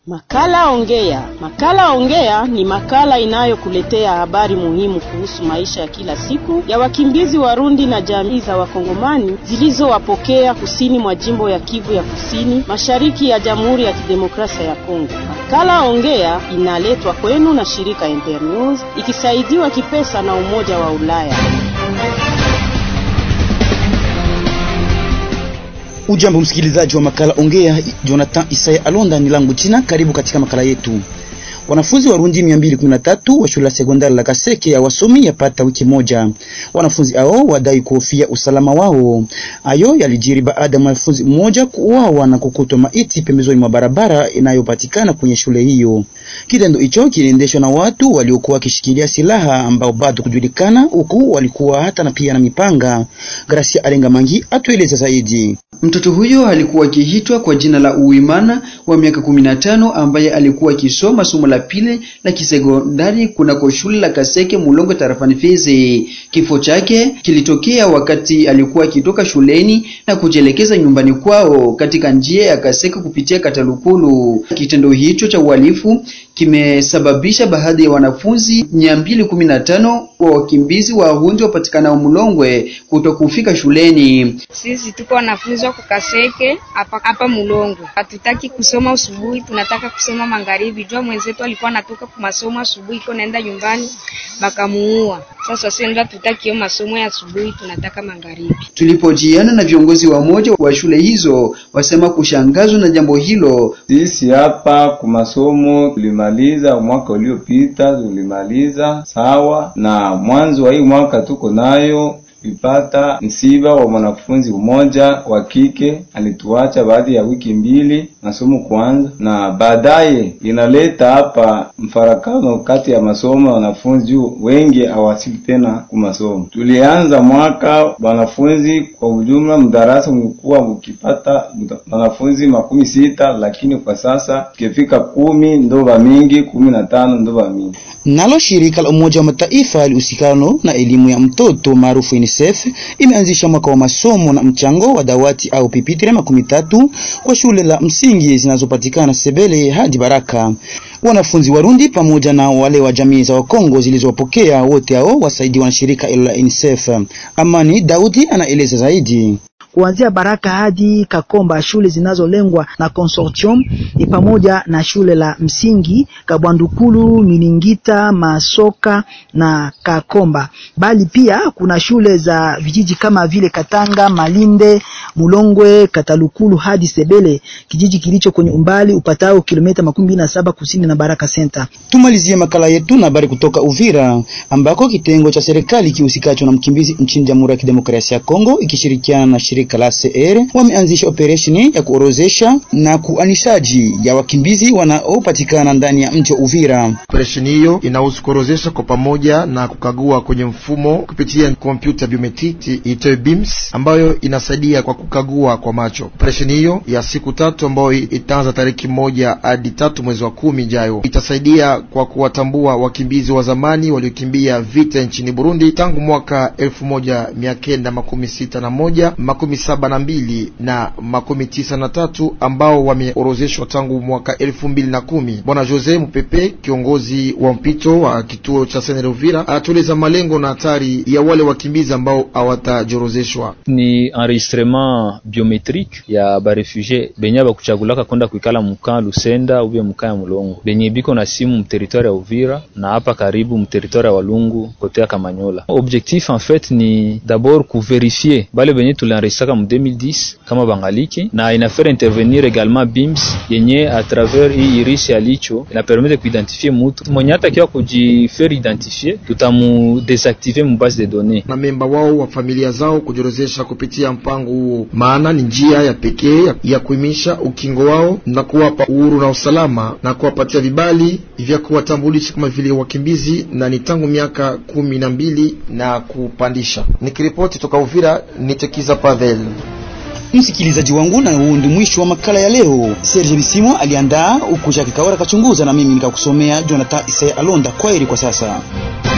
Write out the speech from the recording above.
Makala Ongea. Makala Ongea ni makala inayokuletea habari muhimu kuhusu maisha ya kila siku ya wakimbizi Warundi na jamii za Wakongomani zilizowapokea kusini mwa jimbo ya Kivu ya Kusini, mashariki ya Jamhuri ya Kidemokrasia ya Kongo. Makala Ongea inaletwa kwenu na shirika Internews ikisaidiwa kipesa na Umoja wa Ulaya. Ujambo msikilizaji wa makala Ongea, Jonathan Isaya Alonda ni langu jina. Karibu katika makala yetu. Wanafunzi Warundi 213 wa shule ya sekondari la Kaseke ya wasomi yapata wiki moja. Wanafunzi hao wadai kuhofia usalama wao. Hayo yalijiri baada ya mwanafunzi mmoja kuuawa na kukutwa maiti pembezoni mwa barabara inayopatikana kwenye shule hiyo. Kitendo hicho kiliendeshwa na watu waliokuwa wakishikilia silaha ambao bado kujulikana, huku walikuwa hata na pia na mipanga. Gracia Alenga Mangi atueleza zaidi. Mtoto huyo alikuwa akiitwa kwa jina la Uimana wa miaka 15 ambaye alikuwa akisoma somo la pili la kisekondari kunako shule la Kaseke Mulongo tarafani Fizi. Kifo chake kilitokea wakati alikuwa akitoka shuleni na kujielekeza nyumbani kwao katika njia ya Kaseke kupitia Katalukulu. Kitendo hicho cha uhalifu kimesababisha baadhi ya wanafunzi 215 wa wakimbizi wa Warundi wapatikanao Mulongwe kutokufika shuleni. Sisi tuko wanafunzi wa kukaseke hapa hapa Mulongo, hatutaki kusoma asubuhi, tunataka kusoma magharibi. Jua mwenzetu alikuwa anatoka kwa masomo asubuhi, iko naenda nyumbani bakamuua. Sasa sisi ndio tutaki hiyo masomo ya asubuhi, tunataka magharibi. Tulipojiana na viongozi wa moja wa shule hizo, wasema kushangazwa na jambo hilo. Sisi hapa kwa masomo tulimaliza mwaka uliopita, tulimaliza sawa, na mwanzo wa hii mwaka tuko nayo tulipata msiba wa mwanafunzi mmoja wa kike alituacha baada ya wiki mbili masomo kuanza, na baadaye inaleta hapa mfarakano kati ya masomo ya wanafunzi juu wengi hawasili tena ku masomo. Tulianza mwaka wanafunzi kwa ujumla mdarasa mlikuwa mkipata wanafunzi makumi sita, lakini kwa sasa tukifika kumi ndo mingi, kumi na tano ndo mingi. Nalo shirika la Umoja wa Mataifa lihusikano na elimu ya mtoto maarufu UNICEF imeanzisha mwaka wa masomo na mchango wa dawati au pipitire makumi tatu kwa shule la msingi zinazopatikana Sebele hadi Baraka. Wanafunzi Warundi pamoja na wale wa jamii za Wakongo zilizowapokea wote hao wasaidiwa na shirika hilo la UNICEF. Amani Daudi anaeleza zaidi. Kuanzia Baraka hadi Kakomba, shule zinazolengwa na consortium ni pamoja na shule la msingi Kabwandukulu, Miningita, Masoka na Kakomba, bali pia kuna shule za vijiji kama vile Katanga, Malinde, Mulongwe, Katalukulu hadi Sebele, kijiji kilicho kwenye umbali upatao kilomita makumi mbili na saba kusini na Baraka Center. Tumalizie makala yetu na habari kutoka Uvira ambako kitengo cha serikali kihusikacho na mkimbizi nchini Jamhuri ya Kidemokrasia ya Kongo ikishirikiana na shirika la CR wameanzisha operesheni ya kuorozesha na kuanishaji ya wakimbizi wanaopatikana ndani ya mji wa Uvira. Operesheni hiyo inahusu kuorozesha kwa pamoja na kukagua kwenye mfumo kupitia kompyuta biometriki itoe BIMS ambayo inasaidia kwa kukagua kwa macho. Operesheni hiyo ya siku tatu ambayo itaanza tariki moja hadi tatu mwezi wa kumi ijayo itasaidia kwa kuwatambua wakimbizi wa zamani waliokimbia vita nchini Burundi tangu mwaka elfu moja mia kenda makumi sita na moja makumi saba na mbili na makumi tisa na tatu ambao wameorozeshwa tangu mwaka elfu mbili na kumi. Bwana Jose Mupepe, kiongozi wa mpito wa kituo cha Senere Uvira, anatueleza malengo na hatari ya wale wakimbizi ambao hawatajiorozeshwa. Ni enregistrement biometrique ya barefugie benye bakuchagulaka kwenda kuikala mukaa Lusenda ube mukaa ya Mulongo benye biko na simu mteritoire ya Uvira na hapa karibu mteritoire ya Walungu kote ya Kamanyola. Objectif en fait ni d'abord kuverifie bale benye tulienregistraka mu 2010 kama bangaliki na inafere intervenir également BIMS yenye a travers hii iris ya licho ina permettre kuidentifie mutu mwenye hatakiwa kujifaire identifier, tutamu desactiver mu base de données na memba wao wa familia zao kujiorozesha kupitia mpango huo, maana ni njia ya pekee ya, ya kuimisha ukingo wao na kuwapa uhuru na usalama na kuwapatia vibali vya kuwatambulisha kama vile wakimbizi, na ni tangu miaka kumi na mbili na kupandisha. Nikiripoti toka Uvira, nitekiza Pavel. Msikilizaji wangu, na huu ndio mwisho wa makala ya leo. Serge Bisimo aliandaa huku Jacques Kawara kachunguza, na mimi nikakusomea Jonathan Isaya Alonda. Kwaheri kwa sasa.